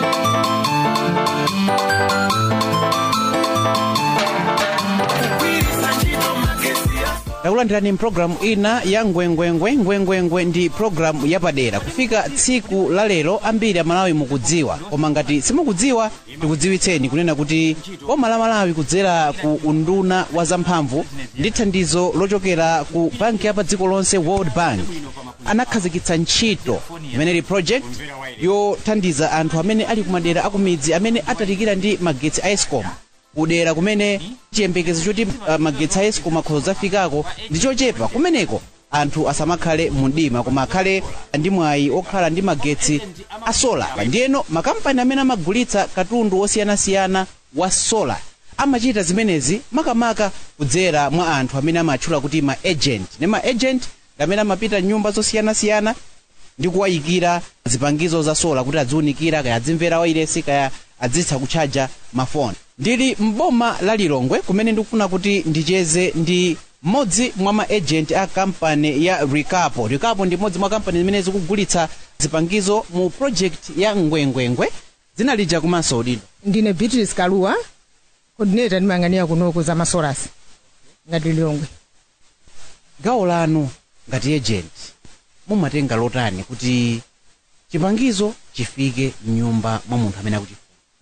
takulandirani mpulogalamu ina ya ngwengwengwe ngwengwengwe ndi pulogalamu yapadera kufika tsiku la lero ambiri amalawi mukudziwa koma ngati simukudziwa tikudziwitseni kunena kuti boma la malawi kudzera ku unduna wa zamphamvu ndi thandizo lochokera ku banki ya pa dziko lonse world bank anakhazikitsa ntchito imeneli project yothandiza anthu amene ali kumadera akumidzi amene atalikira ndi magetsi a escom kudera kumene chiyembekezo choti uh, magetsi a escom akhoza zafikako ndi chochepa kumeneko anthu asamakhale mundima koma akhale ndi mwayi okhala ndi magetsi a sola ndiyeno makampani amene amagulitsa katundu osiyanasiyana wa sola amachita zimenezi makamaka kudzera mwa anthu amene amatchula kuti ma agent ne ma agent amene amapita nyumba zosiyanasiyana ndi kuwayikira zipangizo za sola kuti adziwunikira kaya adzimvera wailesi kaya adzitha kutchaja mafoni ndili mboma la lilongwe kumene ndikufuna kuti ndicheze ndi mmodzi mwa ma agent a kampani ya ricapo ricapo ndi mmodzi mwa kampani zimene zikugulitsa zipangizo mu project ya ngwengwengwe dzina lija kumanso udindo ndine beatrice kaluwa coordinator ndimayang'anira kunoko za masolasi ngati lilongwe gawo lanu ngati agent mumatenga lotani kuti chipangizo chifike mnyumba mwa munthu amene akuti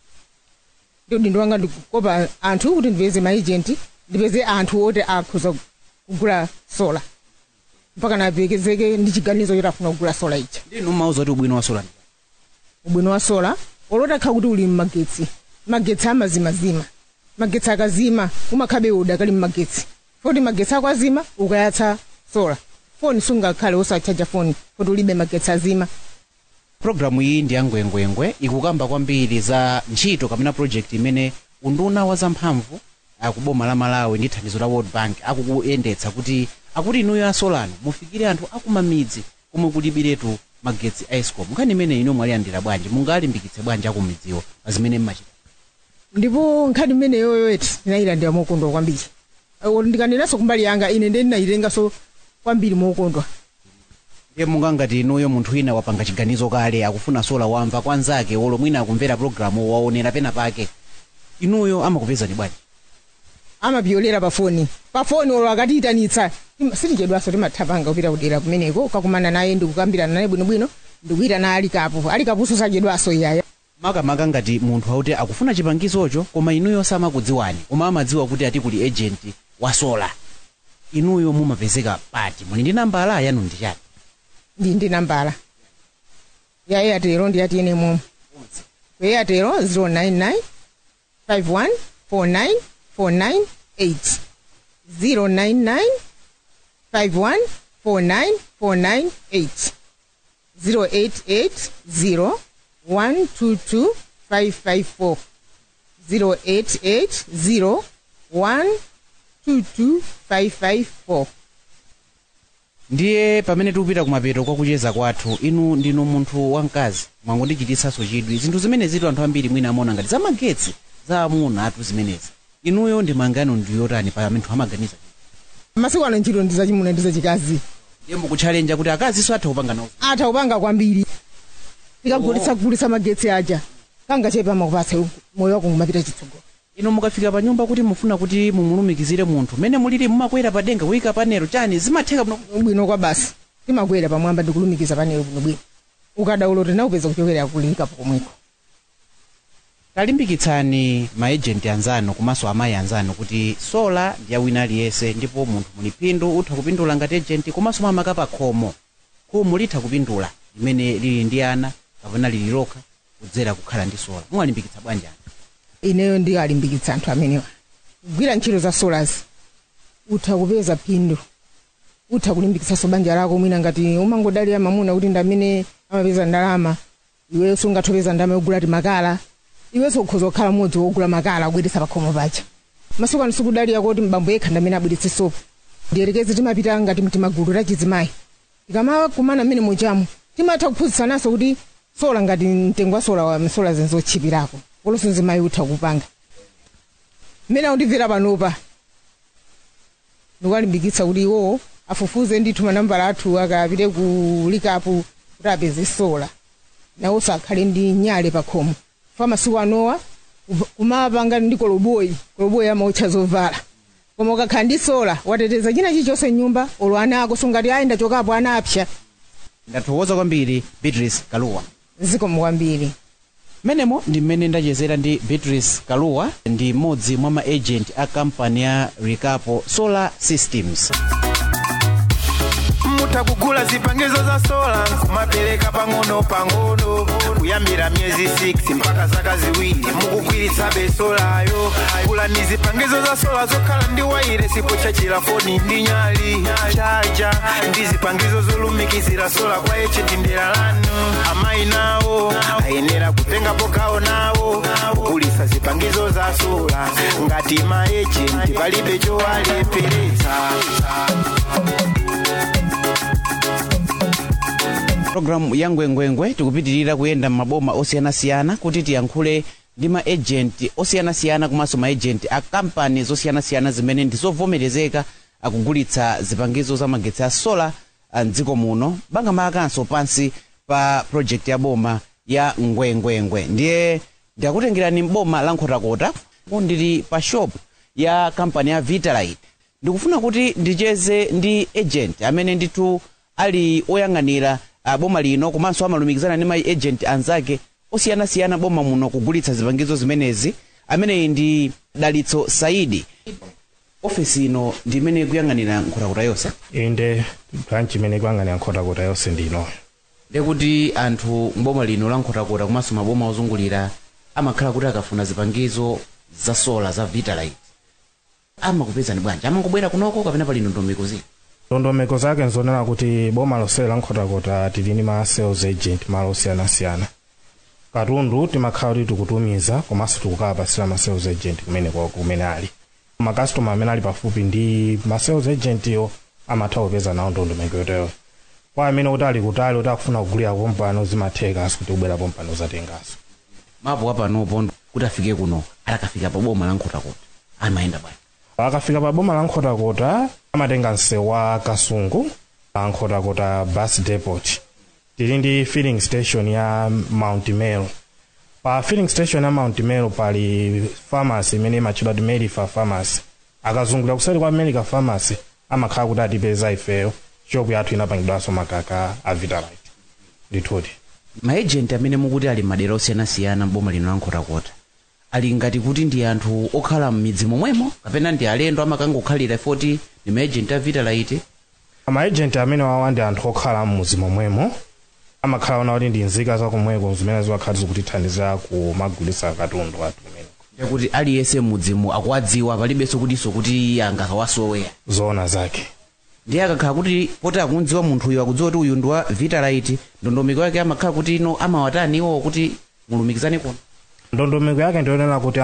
ndi udindo wanga ndikukopa anthu kuti ndipeze maagent ndipeze anthu oti akhoza kugula sola mpaka napekezeke ndi chiganizo choti afuna kugula sola ija ndinu mmauza kuti ubwino wa sola ndi ubwino wa sola olotakha kuti uli mmagetsi magetsi amazimazima magetsi akazima umakhabe uda kali mmagetsi foti magetsi ako azima ukayatsa sola foni sungakhale osachaja foni foti ulibe magetsi azima programu iyi ndi yangwengwengwe ikukamba kwambiri za ntchito kapena project imene unduna wa zamphamvu akuboma la malawi ndi thandizo la world bank akukuyendetsa kuti akuti inuyo asolano mufikire anthu akumamidzi komwe kulibiretu magetsi a escom nkhani imene ino mwalilandira bwanji mungalimbikitse bwanji akumidziwo pa zimene mmachita ndipo nkhani imene yoyoyeti ndinayilandira mokondwa kwambiri Eh, ndikanenanso kumbali yanga ine ndi ndinayitenganso kwambiri mokondwa ndiye mungangati inuyo munthu wina wapanga chiganizo kale akufuna sola wamva kwa nzake olo mwina akumvera programu waonera pena pake inuyo amakupezani bwanji amapyolera pafoni pafoni olo akatiyitanitsa Tim- sitichedwanso timathapanga kupita kudera kumeneko ukakumana naye ndikukambirana naye bwinobwino ndikuyitana alikapo alikaponso sachedwanso iyaya makamaka ngati munthu akuti akufuna chipangizocho koma inuyo samakudziwani koma amadziwa kuti ati kuli agent wa sola inuyo mumapezeka pati muli ndi nambala yanu ndi chati ndi ndi nambala ya airtelo ndi yati ene momwe ku airtelo 099 51 49 498 099 51 49 498 0880 122 554 0880 122 554 ndiye pamene tikupita kumapeto kwakucheza kwathu inu ndinu munthu wamkazi mwangondichititsanso chidwi zinthu zimene zitu anthu ambiri mwina amaona ngati zamagetsi za amuna atu zimenezi inuyo ndi mangano ndiyotani pa anthu amaganiza masiku ano ntchito ndi zachimuna ndi zachikazi ndiye mukutchalenja kuti akaziso atha kupanga nawo atha kupanga kwambiri tikagulitsa kugulitsa magetsi aja kangachepa makupatsa moyo wako ngumapita chitsogolo ino mukafika pa nyumba kuti mufuna kuti mumulumikizire munthu mmene mulili mumakwera pa denga kuyika panelo chani zimatheka bwino bwino kwa basi timakwera pamwamba ndikulumikiza panelo bwinobwino ukadaulo tinakupeza kuchokera kulikapo komweko talimbikitsani maejenti anzanu komanso amayi anzanu kuti sola ndi yawina aliyense ndipo munthu muli phindu utha kupindula ngati ejenti komanso mamaka pa khomo khomo litha kupindula limene lili ndi ana kapena lili lokha kudzera kukhala ndi sola muwalimbikitsa bwanji anthu ineyo ndikalimbikitsa anthu amenewa kugwira ntchito za solas utha kupeza phindu utha kulimbikitsanso banja lako mwina ngati umangodalira mamuna kuti ndamene amapeza ndalama iwenso ungathopeza ndalama yogula ti makala iwenso ukhoza kukhala mmodzi wogula makala akubweretsa pakhomo paja masiku ano sikudalira kuti mbambo yekha ndamene abweretse sopo ndiyerekeze timapita ngati timagulu la chizimayi tikamakumana mmene muchamo timatha kuphunzitsananso kuti sola ngati mtengo wa sola wa sola zinzotchipirako kolonso mzimayi utha kupanga mmene akundimvera panopa ndikuwalimbikitsa kuti iwowo afufuze ndithu manambala athu akapite ku likapu kuti apeze sola nawonso akhale ndi nyale pa khomo fa masiku anowa kuv- kumapanga ndi koloboyi koloboyi amautcha zovala koma ukakhala ndi sola wateteza china chilichonse mnyumba olo ana ako sungati ayi ndachokapo ana apsa ndathokoza kwambiri beatrice kaluwa zikomo kwambiri menemo ndi mmene ndachezera ndi beatrice kaluwa ndi mmodzi mwa ma agent a kampani ya ricapo solar systems mutakugula zipangizo za sola kumapereka pang'ono pang'ono kuyambira miyezi 6 mpaka zaka ziwiri mukugwiritsa besolayo gulani zipangizo za sola zokhala ndi waire sipo chachira foni ndi nyali chaja ndi zipangizo zolumikizira sola kwa echeti ndera lanu amayi nawo ayenera kutengapo gawo nawo kugulitsa zipangizo za sola ngati maejenti palibe chowalepheretsa programu ya ngwengwengwe tikupitirira kuyenda m'maboma osiyanasiyana kuti tiyankhule ndi ma agent osiyanasiyana komanso ma agent a kampani zosiyanasiyana zimene ndizovomerezeka akugulitsa zipangizo za magetsi a sola a mdziko muno bangamakanso pansi pa project ya boma ya ngwengwengwe ndiye ndakutengerani m'boma la nkhotakota ndili pa shop ya kampani ya vitalite ndikufuna kuti ndicheze ndi agent amene ndithu ali oyang'anira uh, boma lino komanso amalumikizana ndi ma agent anzake osiyanasiyana boma muno kugulitsa zipangizo zimenezi ameneyi ndi dalitso saidi ofesi ino ndi imene ikuyang'anira nkhotakota yonse inde branch imene ikuyang'anira nkhotakota yonse ndino ndekuti anthu mboma lino la nkhotakota komanso maboma ozungulira amakhala kuti akafuna zipangizo za sola za vitalite amakupezani bwanji amangobwera kunoko kapena pali ndondomeko zina ndondomeko zake nzonena kuti boma lonseli la nkhotakota tili ndi ma sales agent malo osiyanasiyana katundu timakhala kuti tikutumiza komanso tikukapasira ma sales agent kumene kwa- kumene ali makastoma amene ali pafupi ndi ma sales agent yo amatha kupeza nawo ndondomeko yoteyo kwa amene kuti ali kutali kuti akufuna kugulira pompano zimathekaso kuti kubwera pompano zatengaso mapo apanopo kuti afike kuno atakafika pa boma la nkhotakota amayenda bwanji akafika pa boma la nkhotakota amatenga msewu wa kasungu la nkhotakota bus depot tili ndi filling station ya mount meru pa filling station ya mount meru pali pharmacy imene imatchedwa kuti medifa pharmacy akazungulira kuseri kwa medica pharmacy amakhala kuti atipeza ifeyo shopu yathu inapangidwanso makaka a vitalite ndithuti maejenti amene mukuti ali madera osiyanasiyana mboma lino la nkhotakota ali ngati kuti ndi anthu okhala m'midzi momwemo kapena ndi alendo amakangokhalira foti ndi maejenti a vitalite amaejenti amene wawa ndi anthu okhala m'mudzi momwemo amakhala ona kuti ndi nzika zakumweko zimene ziwakhala zikutithandizira kumagulitsa katundu athu kumene kuti aliyense m'mudzimu akuwadziwa palibenso kutinso kuti angakawasoweya zoona zake ndiye akakhala kuti poti akundziwa munthuyo akudziwa kuti uyu ndi wa vitalite ndondomeko yake amakhala kuti ino amawatani iwo kuti mulumikizane kuno ndondomeko yake ndionena kuti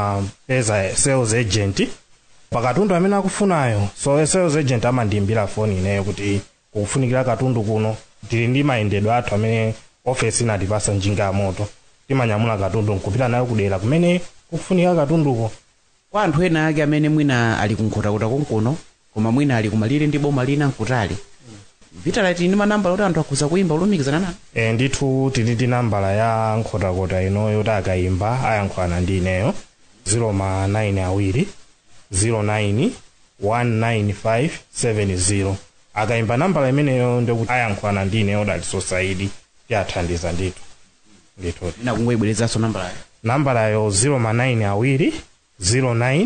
amapeza sales agent pakatundu amene akufunayo so sales agent amandiyimbira foni ineyo kuti kukufunikira katundu kuno tili ndi mayendedwe athu amene ofesi inatipasa njinga ya moto timanyamula katundu nkupita nayo kudera kumene kukufunika katunduko kwa anthu ena ake amene mwina ali kunkhotakota konkuno koma mwina ali kumalire ndi boma lina nkutali vitalite ndi manambala kuti anthu akhuza kuyimba olumikizana nanu e, ndithu tili ndi nambala ya nkhotakota ino yoti akayimba ayankhulana ndi ineyo 09 awiri 09 19570 akayimba nambala imeneyo ndikuti ayankhulana ndi ineyo dalitso saidi tiyathandiza ndithu ndithu ina kungoyibwerezanso nambalayo nambalayo 09 awiri 09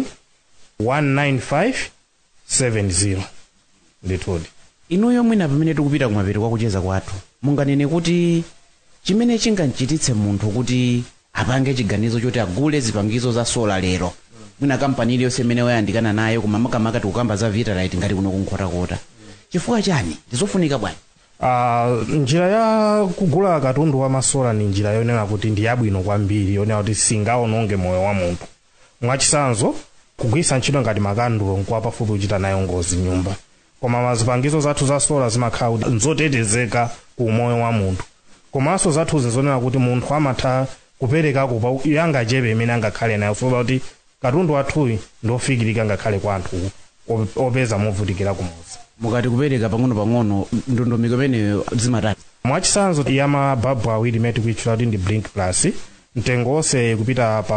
19570 ndithudi inuyo mwina pamene tikupita kumapeto kwakucheza kwathu munganene kuti chimene chingamchititse munthu kuti apange chiganizo choti agule zipangizo za sola lero mwina kampani iliyonse imene wayandikana nayo koma makamaka tikukamba za vitalite ngati kuno kunkhotakota chifukwa chani ndizofunika bwanji Uh, njira ya kugula katundu wa masola ni njira yonena kuti ndi yabwino kwambiri yonena kuti singaononge moyo wa munthu mwachisanzo kugwisa ntchito ngati makandulo nkuwa pafupi kuchita nayo ngozi nyumba koma mazipangizo zathu za sola zimakhala kuti nzotetezeka ku moyo wa munthu komanso zathu zinzonena kuti munthu amatha kuperekako pa yangachepe imene angakhale nayo sola kuti katundu wathuyi ndofikirika ngakhale kwa anthu op- opeza movutikira kumuzi mukati kupereka pang'ono-pang'ono ndondomeko imeneyo zimatani mwachisanzo ya mababu awiri imene tikuitchula kuti ndi blink plus mtengo wonse kupita pa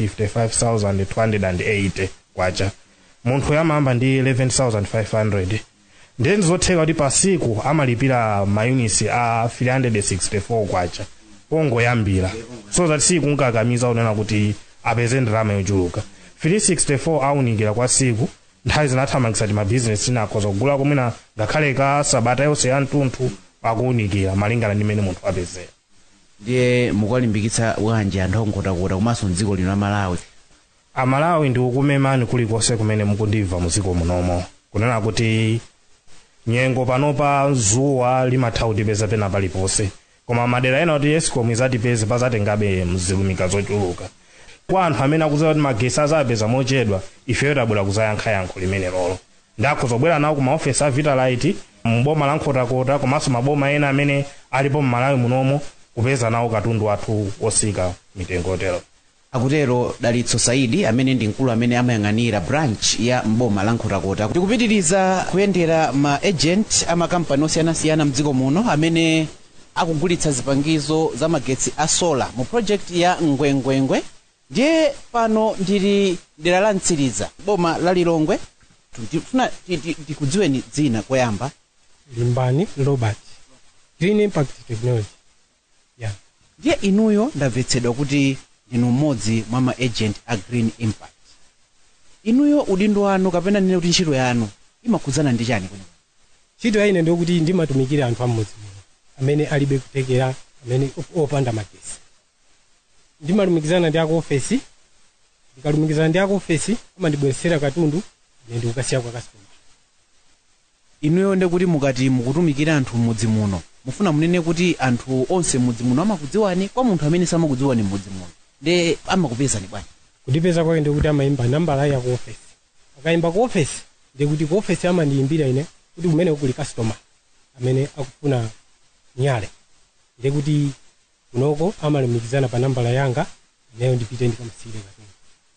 155280 kwacha munthu yamayamba ndi 11500 ndiye ndizotheka kuti pa siku amalipira mayunisi a 364 kwacha pongoyambira so that siku nkakamiza kunena kuti apeze ndalama yochuluka 364 aunikira kwa siku nthawi zinathamangisa ti mabizinesi tinakhoza kugula komwena ngakhale ka sabata yonse ya mtunthu akuwunikira malingana ndi mmene munthu apezera ndiye mukalimbikitsa bwanji anthu ongotakota komanso mdziko lino la malawi amalawi ndi ukumemani kulikonse kumene mukundimva muziko munomo kunena kuti nyengo panopa zuwa limatha kutipeza pena paliponse koma madera ena kuti escom izatipeze pazatengabe mzilumika zochuluka kwa anthu amene akudziwa kuti magesi azapeza mochedwa ifeyo tabwera kuzayankha yankho limene lolo ndakho zobwera nawo ku maofesi a vitalite mboma la nkhotakota komanso maboma ena amene alipo mmalawi munomo kupeza nawo katundu wathu wosika mitengo yotero akutero dalitso saidi amene ndi mkulu amene amayang'anira branch ya mboma la nkhotakota tikupitiriza kuyendera ma agent a makampani osiyanasiyana mdziko muno amene akugulitsa zipangizo za magetsi a sola mu project ya ngwengwengwe ndiye pano ndili dera la mtsiriza boma la lilongwe tifuna tikudziweni dzina koyamba limbani robert green impact technology yeah. ndiye inuyo ndamvetsedwa kuti ndinu mmodzi mwa ma agent a green impact inuyo udindo wanu kapena nene kuti ntchito yanu imakhudzana ndi chani kuno ntchito ya ine ndikuti ndimatumikira anthu amudzi muno amene alibe kutekera amene op- opanda magesi ndimalumikizana ndi ako ofesi ndikalumikizana ndi ako ofesi amandibweresera katundu ine ndikukasiya kwa customer inuyo ndekuti mukati mukutumikira anthu m'mudzi muno mufuna munene kuti anthu onse m'mudzi muno amakudziwani kwa munthu amene samakudziwani m'mudzi muno nde amakupezani bwanji kundipeza kwake ndikuti amayimba nambala ya ku ofesi akayimba ku ofesi ndikuti ku ofesi amandiyimbira ine kuti kumene kuli customer amene akufuna nyale ndikuti kunoko amalumikizana pa nambala yanga ineyo ndipite ndikamusiyire katundu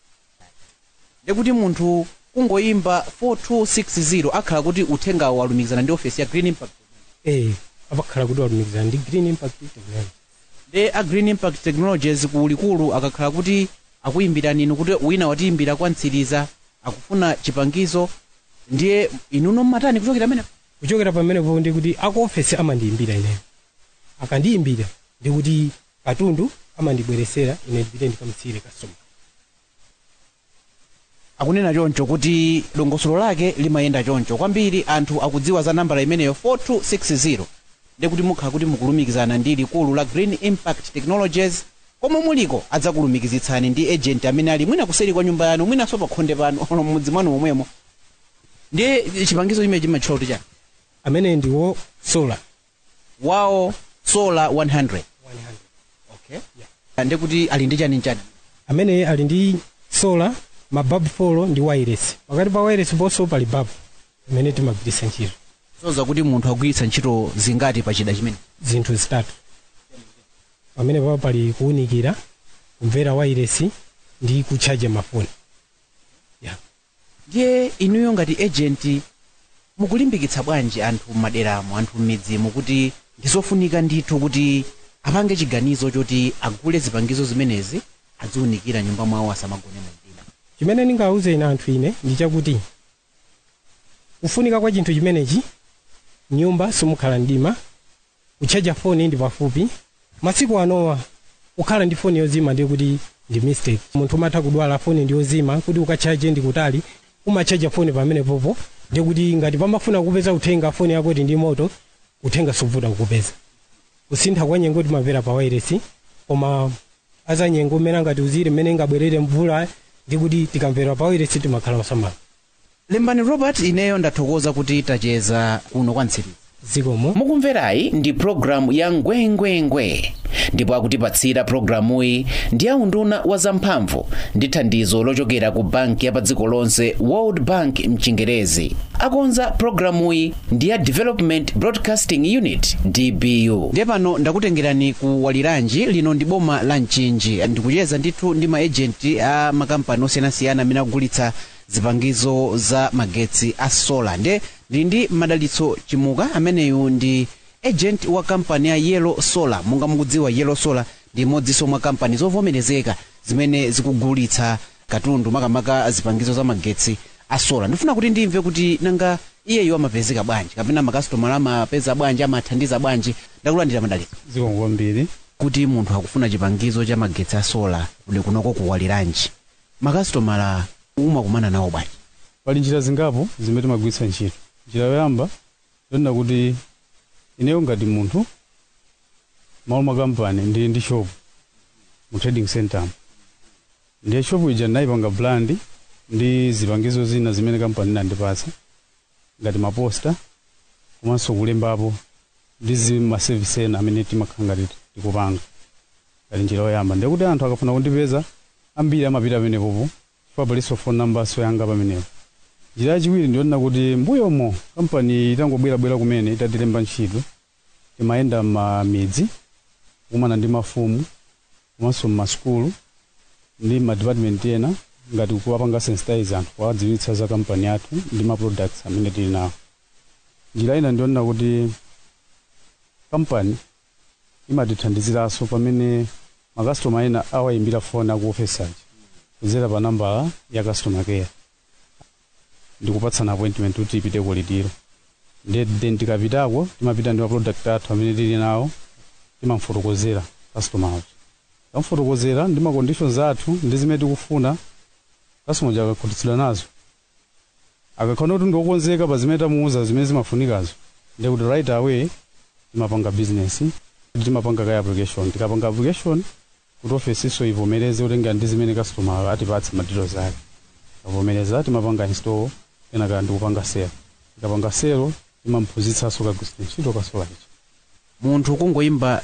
ndekuti munthu kungoyimba 4260 akhala kuti uthengawo walumikizana ndi ofesi ya green impact eh apakhala kuti walumikizana ndi green impact technology nde a green impact technologies kulikulu akakhala kuti akuyimbirani inu kuti wina watiyimbira kwa mtsiriza akufuna chipangizo ndiye inuno mmatani kuchokera amene kuchokera pamenepo ndikuti aku ofesi amandiyimbira ineyo akandiyimbira ndikuti katundu amandibweresera ine ndipite ndikamusiyire customer akunena choncho kuti dongosolo lake limayenda choncho kwambiri anthu akudziwa za nambala imeneyo 4260 ndekuti mukhala kuti mukulumikizana ndi likulu la green impact technologies komwe muliko adzakulumikizitsani ndi agent amene ali mwina kuseri kwa nyumba yanu mwinanso pa khonde pano ono mmudzi mwanu momwemo ndiye chipangizo chimene chimatchula kuti chani amene ndiwo solar wawo solar 100 100 okay ndekuti ali ndi chani chani amene ali ndi solar mababu folo ndi wireless pakati pa wireless ponso pali babu imene timagwiritsa ntchito soza kuti munthu agwiritsa ntchito zingati pa chida chimene zinthu zitatu pamene papa pali kuwunikira kumvera wireless ndi kutchaja mafoni yeah. ndiye inuyo ngati agent mukulimbikitsa bwanji anthu m'maderamo anthu m'midzimu kuti ndizofunika ndithu kuti apange chiganizo choti agule zipangizo zimenezi aziwunikira nyumba mwawo asamagone mu mdima chimene ndingawuze ine anthu ine ndi chakuti kufunika kwa chinthu chimenechi nyumba simukhala mdima kutchaja foni ndi pafupi masiku anowa kukhala ndi foni yozima ndiye kuti ndi mistake munthu umatha kudwala foni ndi yozima kuti ukatchaje ndi kutali umatchaja foni pamene popo ndiye kuti ngati pamafuna kupeza uthenga foni yako ndi moto uthenga suvuta kukupeza kusintha kwa nyengo timamvera pa wireless koma aza nyengo mmene angati uzire mmene ingabwerere mvula ndi kuti tikamvera pa wireless timakhala osamala lembani robert ineyo ndathokoza kuti tacheza kuno kwa mtsiriza zikomo mukumverayi ndi programu ya ngwengwengwe ndipo akutipatsira programuyi ndi aunduna wa zamphamvu ndi thandizo lochokera ku banki ya pa dziko lonse world bank mchingerezi akonza programuyi ndi ya development broadcasting unit dbu ndiye pano ndakutengerani ku waliranji lino ndi boma la mchinji ndikucheza ndithu ndi maejenti a makampani osiyanasiyana amene akugulitsa zipangizo za magetsi a solar nde ndili ndi madalitso chimuka ameneyu ndi agent wa kampani ya yellow solar monga mukudziwa yellow solar ndi imodzinso mwa kampani zovomerezeka zimene zikugulitsa katundu makamaka zipangizo za magetsi a sola ndifuna kuti ndimve kuti nanga iyeyo amapezeka bwanji kapena makasitomala amapeza bwanji amathandiza bwanji ndakulandira madalitso zikomo kwambiri kuti munthu akufuna chipangizo cha magetsi a sola kuli kunoko kuwaliranji makasitomala umakumana nawo bwanji pali njira zingapo zimene timagwiritsa ntchito njira yoyamba yonena kuti ineyo ngati munthu malo mwa kampani ndili ndi shop mu trading center ndiye shop ija ndinayipanga brand ndi zipangizo zina zimene kampani inandipatsa ngati maposta komanso kulembapo ndi zima service ena amene timakhala ngati tikupanga ngati njira yoyamba ndiye kuti anthu akafuna kundipeza ambiri amapita pamenepopo chifukwa palinso phone number yanga pamenepo njira yachiwiri ndiyonena kuti mbuyomo kampani itangobwerabwera kumene itatilemba ntchito timayenda m'midzi kukumana ndi mafumu komanso m'masukulu ndi madepartment ena ngati kuwapanga sensitize anthu kuwadziwitsa za kampani yathu ndi ma products amene tili nawo njira ina ndiyonena kuti kampani imatithandiziranso pamene makastoma ena awayimbira foni aku ofesaji kudzera pa nambala ya customer care ndikupatsana appointment kuti ipite kulitiro ndiye then tikapitako timapita ndi maproduct athu amene tili nawo timamfotokozera customer uja tamfotokozera ndi ma conditions athu ndi zimene tikufuna customer uja akakhutitsidwa nazo akakhala kuti ndiokonzeka pa zimene tamuuza zimene zimafunikazo ndiye kuti right away timapanga business timapanga kaya application tikapanga application kuti office iso ivomereze kutenga ndi zimene customer atipatse ma details ake avomereza timapanga install kenaka ndikupanga sale tikapanga sale timamphunzitsanso kagwiritsa ntchito kasola ichi munthu kungoyimba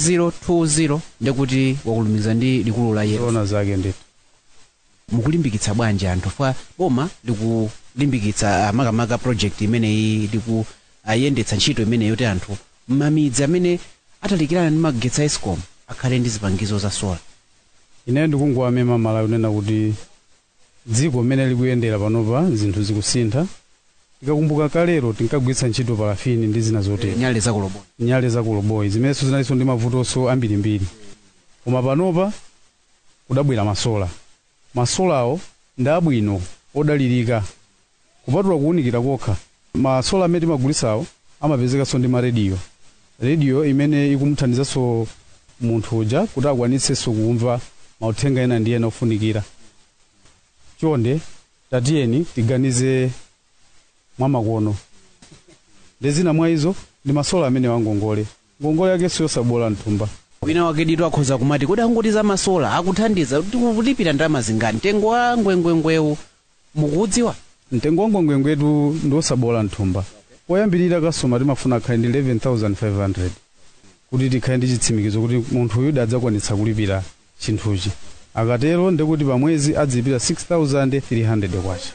3020 ndikuti wakulumikiza ndi likulu la yesu ona zake ndithu mukulimbikitsa bwanji anthu fa boma likulimbikitsa ah, makamaka project imeneyi likuyendetsa ntchito imeneyi yoti anthu m'mamidzi amene atalikirana ndi magetsi a escom akhale ndi zipangizo za sola ineyo ndikungowamema malawi kunena kuti dziko mmene likuyendera panopa zinthu zikusintha tikakumbuka kalero tinkagwiritsa ntchito parafini ndi zina zotero nyale zakuloboni nyale zakuloboyi zimenenso zinalinso ndi mavutonso ambirimbiri koma panopa kudabwera masola masolawo ndi abwino odalirika kupatula kuwunikira kokha masola amene timagulitsawo amapezekanso ndi marediyo rediyo imene ikumuthandizanso munthu uja kuti akwanitsenso kumva mauthenga ena ndi ena ofunikira chonde tatiyeni tiganize mwamakono ndi zina mwa izo ndi masola amene wangongole ngongole yake siyosabola mthumba wina wakedito akhoza kumati kodi angoti za masola akuthandiza kuti kulipira ndalama zingati mtengo wa ngwengwengwewu mukuudziwa mtengo wa ngwengwengwetu ndi osabola mthumba poyambirira kasoma timafuna akhale ndi 11500 kuti tikhale ndi chitsimikizo kuti munthu uyu adzakwanitsa kulipira chinthuchi akatero ndikuti pamwezi adzilipira 6300 kwacha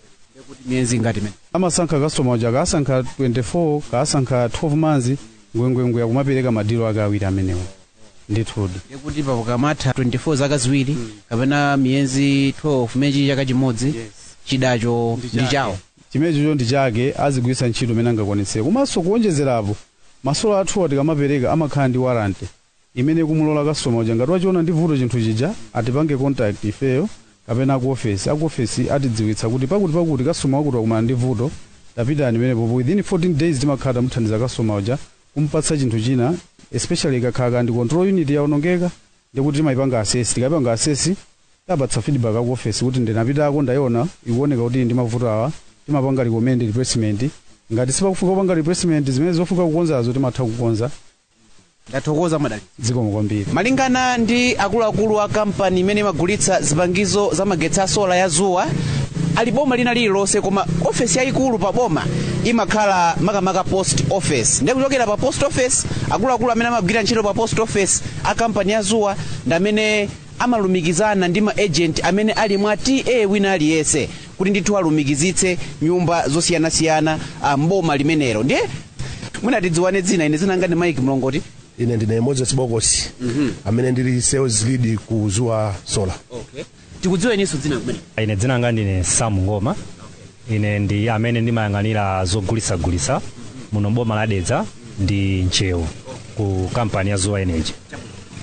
miyezi ngati imene amasankha kasoma uja kaasankha 24 kaasankha 12 manzi ngwengwengwe akumapereka madilo ake awiri amenewo ndithudi ndikuti pakamata 24 zaka ziwiri kapena miyezi 12 mechi chaka chimodzi chidacho ndi chawo chimenecho ndi chake azigwiritsa ntchito imene angakwanitsire komanso kuonjezerapo masola athuwa tikamapereka amakhala ndi warranty imene ikumulola kasoma uja ngati wachiona ndi vuto chinthu chija atipange contact ifeyo kapena ku ofesi aku ofesi atidziwitsa kuti pakuti pakuti kasoma wakuti wakumana ndi vuto tapitani imenepopo within 14 days timakhala tamuthandiza kasoma uja kumpatsa chinthu china especially ikakhala ndi control unit yaonongeka ndikuti timayipanga asesi tikayipanga asesi tapatsa feedback aku ofesi kuti ndinapitako ndayiona ikuoneka kuti ndi mavuto awa timapanga recommend replacement ngati sipakufunika kupanga replacement zimene zofunika kukonzazo timatha kukonza ndathokoza madali zikomo kwambiri malingana ndi akuluakulu a kampani imene imagulitsa zipangizo za magetsi a sola ya zuwa ali boma lina lililonse koma ofesi yayikulu pa boma imakhala makamaka post office ndi kuchokera pa post office akuluakulu amene amagwira ntchito pa post office a kampani ya zuwa ndi amene amalumikizana ndi ma agent amene ali mwa ta wina aliyense kuti ndithu alumikizitse nyumba zosiyanasiyana a mboma limenelo ndiye mwina tidziwane dzina ine dzina ngati mike mlongoti ine ndine moses bokosi amene ndili sales lead ku zuwa solar okay. tikudziweninso dzina kumene ine dzina langa ndine sam ngoma ine ndi amene ndimayang'anira zogulisagulisa muno boma la dedza ndi nchewu ku kampani ya zuwa energy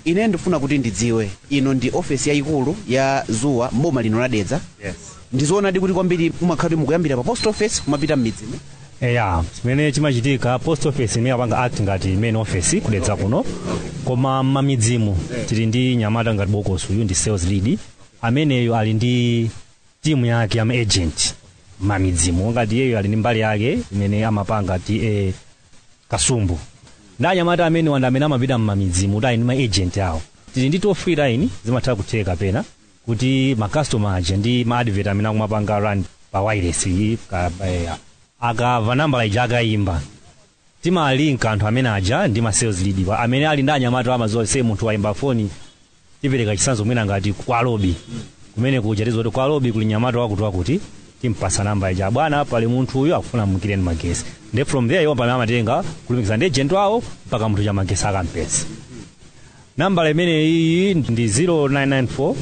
ine ndifuna kuti ndidziwe ino ndi ofesi yayikulu ya zuwa mboma lino ladedza yes. ndizoonadi kuti kwambiri mumakhala kuti mukuyambira pa post office kumapita m'midzi eya chimene chimachitika post office imene apanga act ngati main office kudedza kuno koma m'mamidzimu tili ndi nyamata ngati bokosi uyu ndi sales lead ameneyo ali ndi timu yake ama agent m'mamidzimu ngati iyeyo ali ndi mbali yake imene amapanga ti eh, kasumbu ndi anyamata amene wanda amene amapita m'mamidzimu kuti ali ndi ma agent awo tili ndi toll free line zimatha kutheka pena kuti ma customer aja ndi ma advert amene akumapanga run pa wireless iyi ka- eh, akamva nambala ija akayimba timalinka anthu amene aja ndi ma sales lead pa amene ali ndi anyamata amazowa se munthu wayimba foni tipereka chisanzo mwina ngati kwa lobi kumene kuja tizoti kwa lobi kuli nyamata wakuti wakuti timpasa namba ija bwana pali munthu uyu akufuna mumukireni magesi ndi from there iwo pamene amatenga kulumikiza ndi agent wawo mpaka munthu cha magesi akampesa nambala imene iyi ndi 0994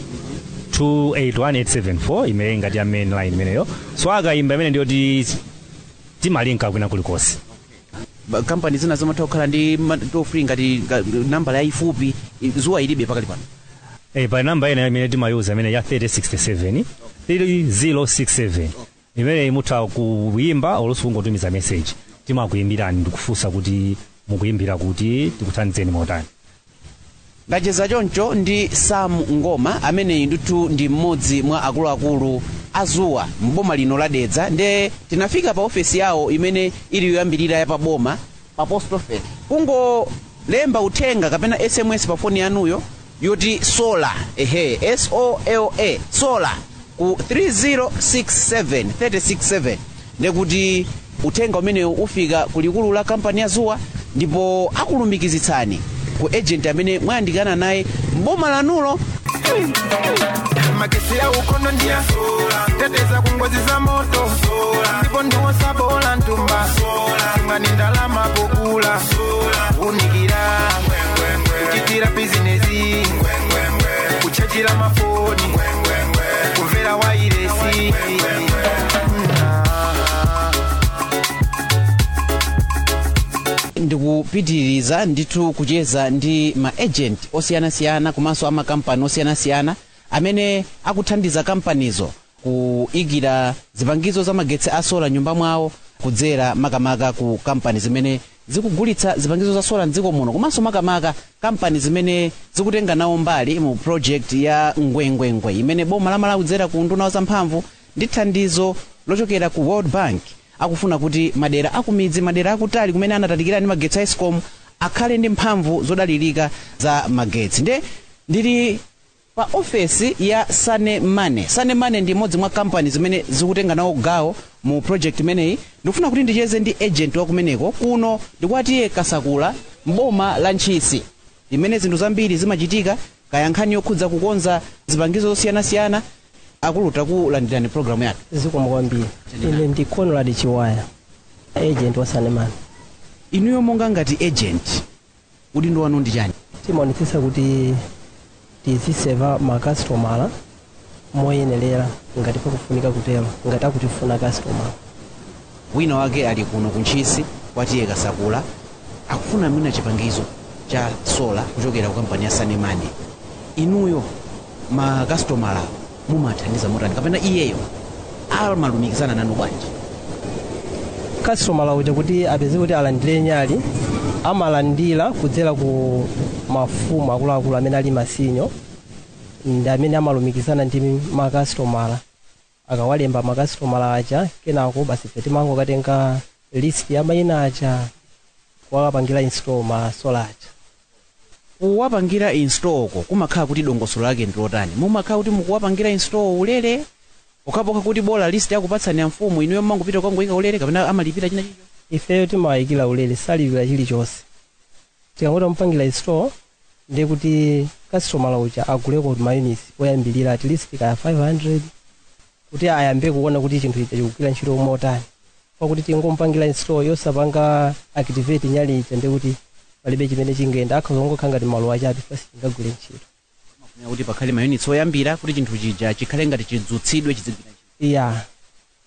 281874 imene ngati ya main line imeneyo so akayimba imene ndiyoti timalinka kwina kulikonse Ba- kampani zina zimatha kukhala ndi ma- toll free ngati nga- nambala yayifupi i- zuwa ilibe pakali pano Eh, pa namba ina imene timayuza imene ya 3067 3067 imene imutha kuyimba olonso kungotumiza message timakuyimbirani ndikufunsa kuti mukuyimbira kuti tikuthandizeni motani ngacheza choncho ndi sam ngoma ameneyi ndithu ndi mmodzi mwa akuluakulu azuwa mboma lino ladedza nde tinafika pa ofesi yawo imene ili yoyambirira ya paboma pa post office kungolemba uthenga kapena sms pa foni yanuyo yoti sola ehe sola sola ku 3067 367 ndekuti uthenga umenewu ufika ku likulu la kampani ya zuwa ndipo akulumikizitsani ku agent amene mwayandikana naye mboma lanulo magesi ya ukono ndia teteza ku ngozi za moto ndipo ndiwosabola ntumba imani ndalama pokula unikira kuchitira bizinesi kuchajira mafoni kumvera wairesi ndikupitiriza ndithu kucheza ndi ma agent osiyanasiyana komanso amakampani osiyanasiyana amene akuthandiza kampanizo kuyikira zipangizo za magetsi a sola nyumba mwawo kudzera makamaka ku kampani zimene zikugulitsa zipangizo za sola mdziko muno komanso makamaka kampani zimene zikutenga nawo mbali mu project ya ngwengwengwe imene boma lamala kudzera ku nduna wa zamphamvu ndi thandizo lochokera ku world bank akufuna kuti madera akumidzi madera akutali kumene anatalikira ndi magetsi a escom akhale ndi mphamvu zodalirika za magetsi nde ndili pa ofesi ya sane mane sane mane ndi imodzi mwa kampani zimene zikutenga nawo gawo mu project imeneyi ndikufuna kuti ndicheze ndi agent wa kumeneko kuno ndikwatiye kasakula mboma la ntchisi imene zinthu zambiri zimachitika kaya nkhani yokhudza kukonza zipangizo zosiyanasiyana akuluta kulandirani programu yake zikomo kwambiri ine ndi conrad chiwaya agent wa sanemani inuyo monga ngati agent udindo wanu ndi chani timaonetsetsa kuti tiziseva makasitomala moyenerera ngati pakufunika kutero ngati akutifuna kastomala wina wake ali kuno kuntchisi kwatiye kasakula akufuna mwina chipangizo cha sola kuchokera ku kampani ya sanemane inuyo makasitomala mumathandiza motani kapena iyeyo amalumikizana nanu bwanji kastomala uja kuti apeze kuti alandire nyali amalandira kudzera ku mafumu akuluakulu amene ali masinyo ndi amene amalumikizana ndi makasitomala akawalemba makasitomala aja kenako basi ife timangokatenga list ya mayina aja kuwapangira install ma solar aja kuwapangira install ko kumakhala kuti dongosolo lake ndi lotani mumakhala kuti mukuwapangira install ulere pokhapokha kuti bola list yakupatsani ya mfumu inuyo mmangopita kukangoyika ulere kapena amalipira china chicho ifeyo timawayikira ulere salipira chilichonse tikangoti mupangira install ndi kuti customer uja aguleko mayunits oyambirira at least kaya 500 kuti ayambe kuona kuti chinthu ichi chikugwira ntchito motani pakuti tingomupangira install yosapanga activate nyali ija ndi kuti palibe chimene chingenda akhoza kungokhala ngati maluwa achabe pasi chingagwire ntchito Kufunira kuti pakhale mayunits oyambira kuti chinthu chija chikhale ngati chidzutsidwe chizigwira ntchito iya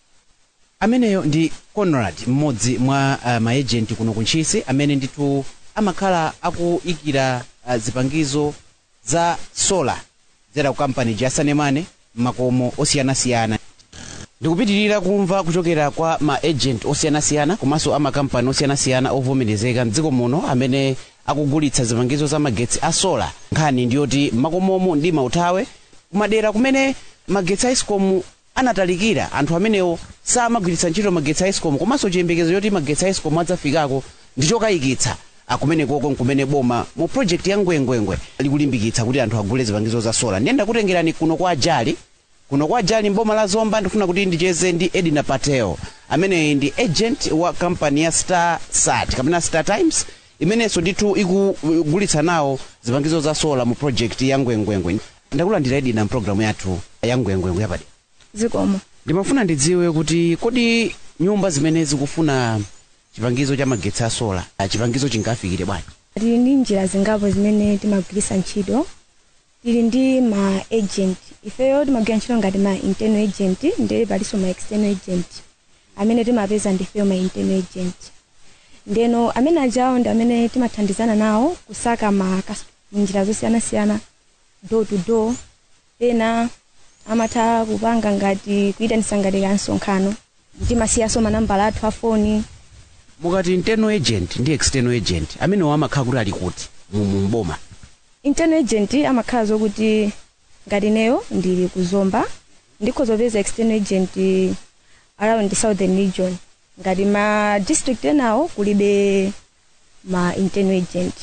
ameneyo ndi conrad mmodzi mwa uh, maagent kuno kuntchisi amene ndithu amakhala akuyikira uh, zipangizo za sola zera ku kampani jasanemane m'makomo osiyanasiyana ndikupitirira kumva kuchokera kwa ma agent osiyanasiyana komanso amakampani osiyanasiyana ovomerezeka mdziko muno amene akugulitsa zipangizo za magetsi a sola nkhani ndiyoti m'makomomo ndi mauthawe kumadera kumene magetsi a escom anatalikira anthu amenewo samagwiritsa ntchito magetsi a escom komanso chiyembekezo choti magetsi a escom adzafikako ndichokayikitsa akumenekoko nkumene boma mu project ya ngwengwengwe likulimbikitsa kuti anthu agule zipangizo za sola ndiyenda kutengerani kuno kwa ajali kuno kwa ajali mboma la zomba ndifuna kuti ndicheze ndi edina patel ameneyi ndi agent wa kampani ya star sat kapena star times imenenso ndithu ikugulitsa nawo zipangizo za sola mu project ya ngwengwengwe ndakulandira edina mpulogalamu yathu ya ngwengwengwe yapadera zikomo ndimafuna ndidziwe kuti kodi nyumba zimene zikufuna chipangizo cha magetsi a sola ah, chipangizo chingafikire bwanji tili ndi njira zingapo zimene timagwiritsa ntchito tili ndi ma agent ifeyo timagwira ntchito ngati ma internal agent ndiye palinso ma external agent amene timapeza ndifeyo ma internal agent ndeno amene ajawo ndi amene timathandizana nawo kusaka ma kas- njira zosiyanasiyana door to door ena amatha kupanga ngati kuyitanisa ngati ka msonkhano timasiyaso manambala athu a foni mukati internal agent ndi external agent amenewo amakhala kuti ali kuti mu mu mboma internal agent amakhala zokuti ngati neyo ndili kuzomba ndikhoza kupeza external agent around the southern region ngati ma district enawo kulibe ma internal agent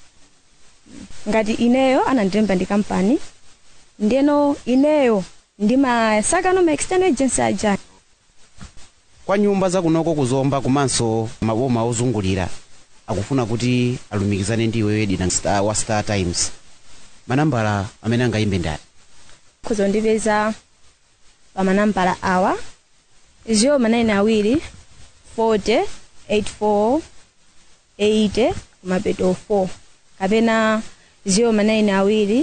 ngati ineyo anandilemba ndi kampani ndeno ineyo ndimasakano ma external agents aja kwa nyumba zakunoko kuzomba komanso maboma ozungulira akufuna kuti alumikizane ndi iweyo edina Star- wa star times manambala amene angayimbe ndani khoza kundipeza pa manambala awa 0manayini awiri 40 84 80 kumapeto 4 kapena 0manayini awiri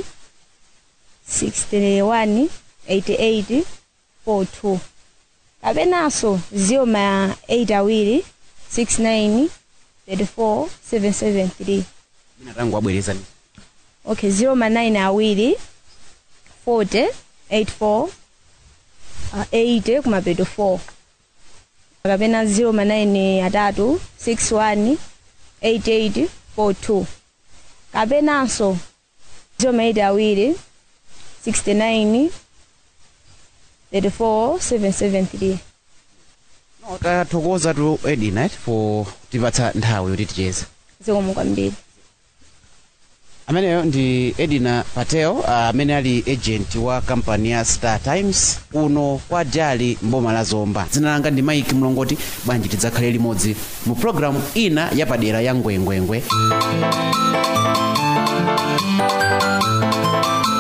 61 88 42 kapenanso 0 ma 8 awiri 69 34 773 minatango abwerezani okay 0 ma 9 awiri 40 84 uh, 80 kumapeto 4 kapena 0 ma 9 atatu 61 88 42 kapenanso 0 ma 8 awiri 69 34 773 tathokoza tu edina eh, for kutipatsa nthawi yoti ticheze zikomo kwambiri ameneyo ndi edina patel amene ali agent wa kampani ya star times kuno kwa jali mboma la zomba dzina langa ndi mike mlongoti bwanji tidzakhale limodzi mu programu ina yapadera ya ngwengwengwe